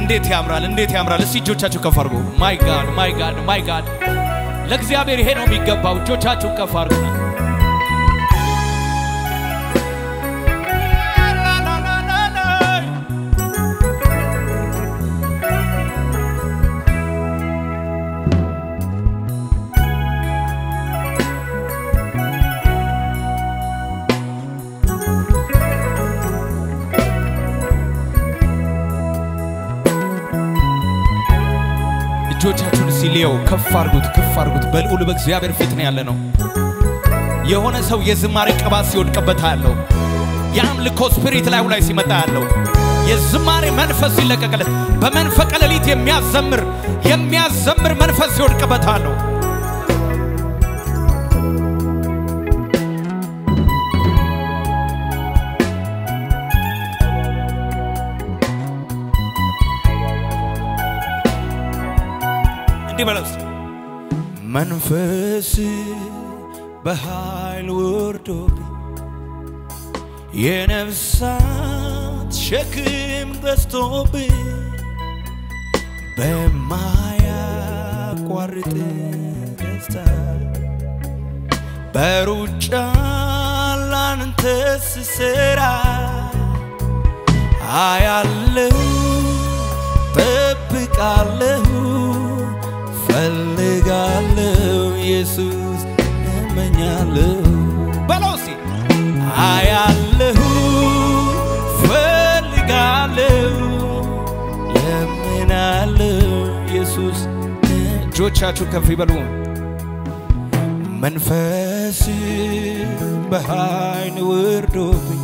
እንዴት ያምራል! እንዴት ያምራል! እስቲ እጆቻችሁ ከፍ አድርጉ። ማይ ጋድ ማይ ጋድ ማይ ጋድ! ለእግዚአብሔር ይሄ ነው የሚገባው። እጆቻችሁን ከፍ አድርጉና እጆቻችሁን ሲሊየው ከፍ አርጉት፣ ከፍ አርጉት። በልዑል በእግዚአብሔር ፊት ነው ያለ ነው። የሆነ ሰው የዝማሬ ቅባት ሲወድቅበት ያለው የአምልኮ ስፒሪት ላዩ ላይ ሲመጣ ያለው የዝማሬ መንፈስ ሲለቀቅለት በመንፈቀ ሌሊት የሚያዘምር የሚያዘምር መንፈስ ሲወድቅበት አለው። እንዲህ በለው እስቲ። መንፈስ በኃይል ወርዶብኝ የነፍሳት ሸክም በዝቶብኝ በማያቋርጥ ደስታ በሩጫ ላንተ ስሰራ አያለሁ ጠብቃለሁ ፈልጋለሁ ኢየሱስ እመኛለሁ በለው እስቲ አያለሁ ፈልጋለሁ ለምናለሁ ኢየሱስ እጆቻችሁ ከፍ ይበሉ መንፈስ በኃይል ወርዶብኝ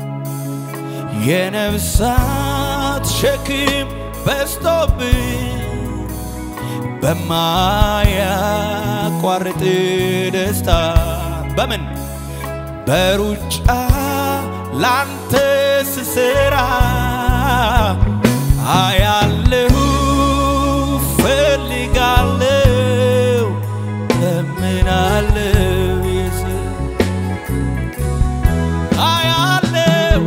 የነፍሳት ሸክም በዝቶብኝ በማያቋርጥ ደስታ በምን በሩጫ ላንተ ስሰራ አያለሁ ፈልጋለሁ ለምናለሁ ኢየሱስ አያለሁ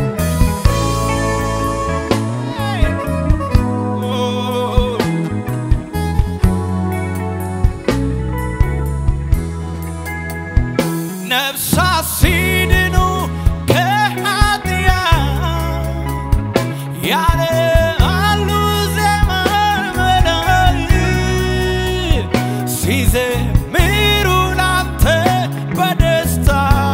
ነፍሳት ሲድኑ ከኃጢአት ያለ አሉ ዘመን መላእክት ሲዘምሩ ላንተ በደስታ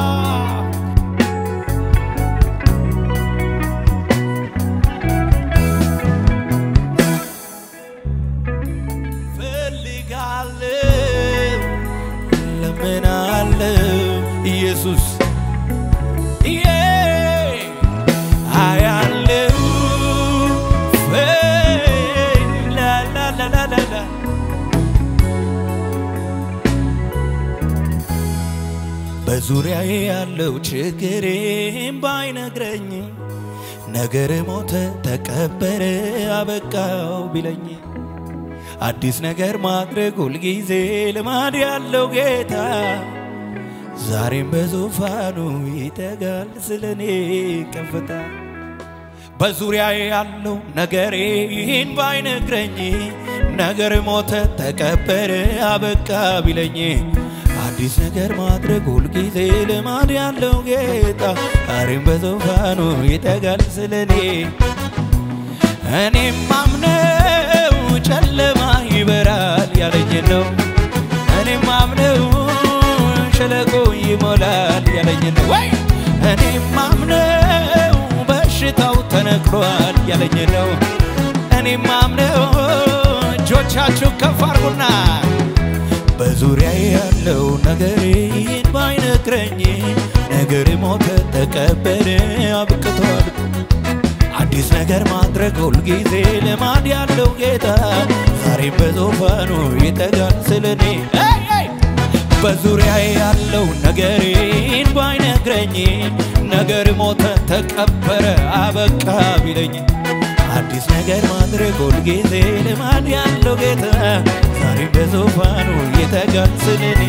ፈልጋለሁ ለምናለሁ ኢየሱስ ዬ አያለሁ ላላላላላ በዙሪያዬ ያለው ችግሬም ባይነግረኝ ነገር ሞተ ተቀበረ አበቃው ቢለኝ አዲስ ነገር ማድረግ ሁልጊዜ ልማድ ያለው ጌታ ዛሬም በዙፋኑ ይተጋል ስለኔ ከፍታ በዙሪያዬ ያለው ነገሬ ይህን ባይነግረኝ ነገር ሞተ ተቀበረ አበቃ ቢለኝ አዲስ ነገር ማድረግ ሁልጊዜ ልማድ ያለው ጌታ ዛሬም በዙፋኑ ይተጋል ስለኔ እኔም ማምነው ጨለማ ይበራል ያለኝ ነው። እኔም ማምነው ሸለቆ ይሞላል ያለኝ ነው። ወይ እኔም ማምነው በሽታው ተነቅሏል ያለኝ ነው። እኔም ማምነው እጆቻችሁ ከፍ አርጉና በዙሪያ ያለው ነገር ይህን ባይነግረኝ ነገር ሞተ ተቀበረ አብቅቷል አዲስ ነገር ማድረግ ሁልጊዜ ልማድ ያለው ጌታ ዛሬም በዙፋኑ ይተጋል ስለኔ በዙሪያ ያለው ነገሬን ባይነግረኝ ነገር ሞተ ተቀበረ አበቃ ቢለኝ አዲስ ነገር ማድረግ ሁልጊዜ ልማድ ያለው ጌታ ዛሬም በዙፋኑ ይተጋል ስለኔ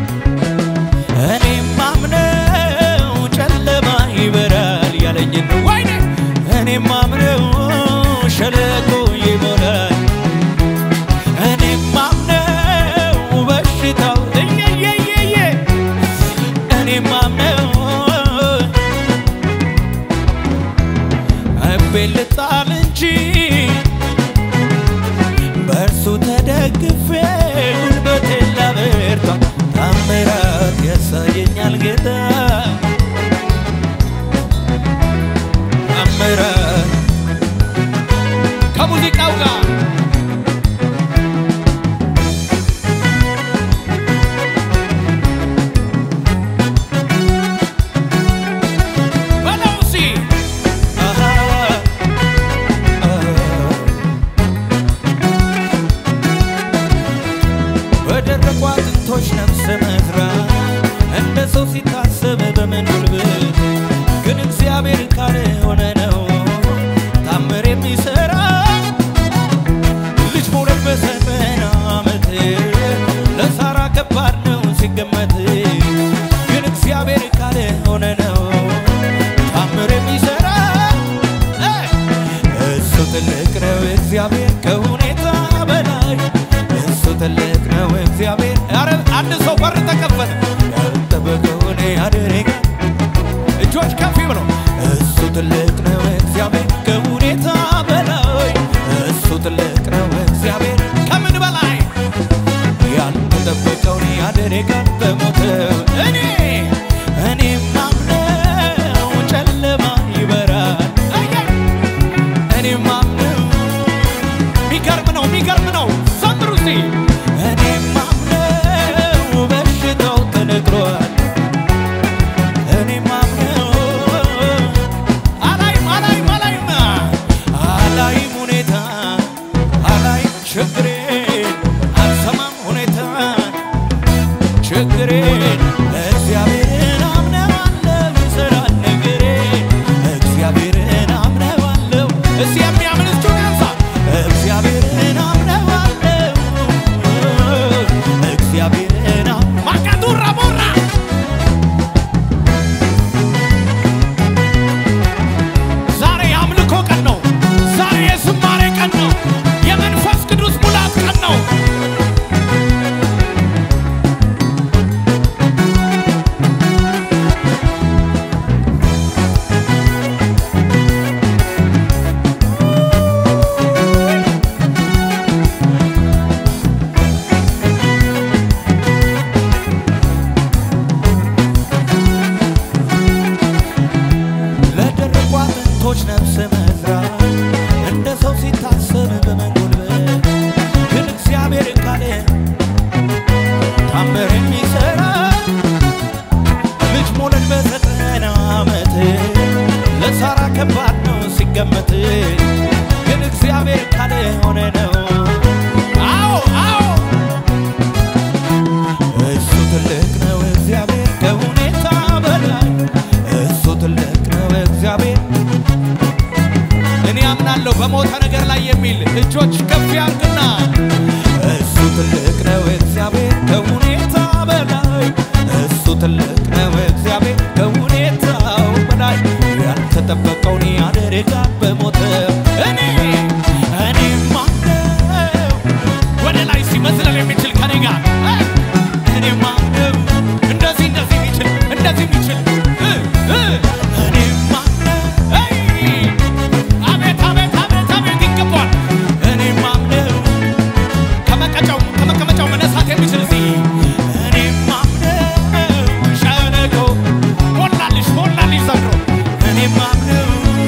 እኔም ማምነው ጨለማ ይበራል ያለኝን ወይኔ እኔም ማምነው ሸለቆ ልቤን ልጣል እንጂ በእርሱ ተደግፌ ጉልበቴን ላበርታ ታምራት ያሳየኛል ጌታ ታምራት ከሙዚቃው ጋር በለው እስኪ አሃ በደረቁ አጥንቶች ነፍስ መዝራት እንደ ሰው ሲታሰብ በምን ጉልበት ግን እግዚአብሔር ካለ ሆነ ነው ታምር የሚሰራ ልጅ መውለድ በዘጠና ዓመት ለሳራ ከባድ ነው ሲገመት ግን እግዚአብሔር ካለ ሆነ ነው ታምር የሚሰራ እሱ ትልቅ ነው እግዚአብሔር ከሁኔታ በላይ እሱ ትልቅ ነው እግዚአብሔር ኧረ አንድ ሰው በር ተከፈተ ያልጠበቀውን ያደርጋል እጆች ከፍ ብለው እሱ ትልቅ ነው እግዚአብሔር ከሁኔታ በላይ እሱ ትልቅ ነው እግዚአብሔር ከምን በላይ ያልተጠበቀውን ያደርጋል በሞተው እኔ እኔ ማምነው ጨለማ ይበራል እኔ ማምነው ሚገርም ነው ሚገርም ነው ዘምሩ እስቲ እኔ ማምነው በሽታው ተነግሯል እኔ ማምነው አላይም አላይም አላይም አላይም ሁኔታ አላይም ችግሬን አልሰማም ሁኔታ ችግሬን እግዚአብሔርን አምነዋለሁ ይሰራል ነገሬን እግዚአብሔርን አምነዋለሁ እስቲ የሚያምን እጁን ያንሳ እግዚአብሔርን አምነዋለሁ እግዚአብሔርን አም- ማቃቱራ ቦራ ዛሬ የአምልኮ ቀን ነው። ዛሬ የዝማሬ ቀን ነው። የመንፈስ ቅዱስ ሙላት ቀን ነው። ለደረቁ አጥንቶች ነፍስ መዝራት እንደ ሰው ሲታሰብ በመጎልበት ግን እግዚአብሔር ካለ ታምር የሚሰራ ልጅ መውለድ በዘጠና ዓመት ለሳራ ከባድ ነው ሲገመት ግን እግዚአብሔር ካለ ሆነ ነው አዎ አዎ እሱ ትልቅ ነው እግዚአብሔር ከሁኔታ በላይ እሱ ትልቅ ነው እግዚአብሔር እኔ አምናለሁ በሞተ ነገር ላይ የሚል እጆች ከፍ ያርግና እሱ ትልቅ ነው እግዚአብሔር ከሁኔታ በላይ እሱ ትልቅ ነው እግዚአብሔር ከሁኔታው በላይ ያልተጠበቀውን ያደርጋል በሞተው እኔ እኔ ማነው ወደ ላይ ሲመስለል የሚችል ከኔ ጋር እ እኔ ማነው እንደዚህ እንደዚህ የሚችል እንደዚህ የሚችል እ እ እኔ ማነው አይ አቤት አቤት አቤት አቤት ይገባል እኔ ማነው ከመቀጫው ከመቀመጫው መነሳት የሚችል እዚህ እኔ ማምነው ሸለቆ ሞላልሽ ሞላልሽ ዘንድሮ እኔ ማምነው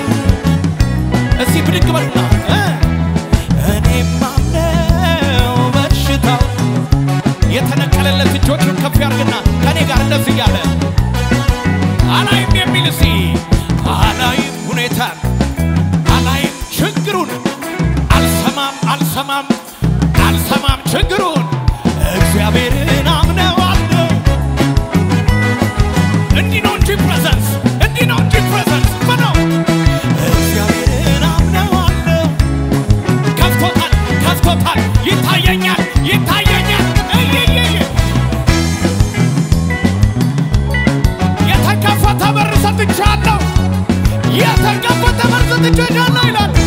እስቲ ብድግ በሉና እ እኔ ማምነው በሽታው የተነቀለለት እጆቹን ከፍ ያርግና ከኔ ጋር እንደዚህ እያለ አላይም የሚል እስቲ አላይም ሁኔታን አላይም ችግሩን አልሰማም አልሰማም አልሰማም ችግሩን እግዚአብሔርን አምነዋለሁ። እንዲህ ነው እንጂ ፕሬዘንስ እንዲህ ነው እንጂ ፕሬዘንስ በለው እግዚአብሔርን አምነዋለሁ። ከፍቶታል ከፍቶታል ይታየኛል ይታየኛል እይይይ የተከፈተ በር ሰጥቻለሁ የተከፈተ በር ሰጥቻለሁ ይላል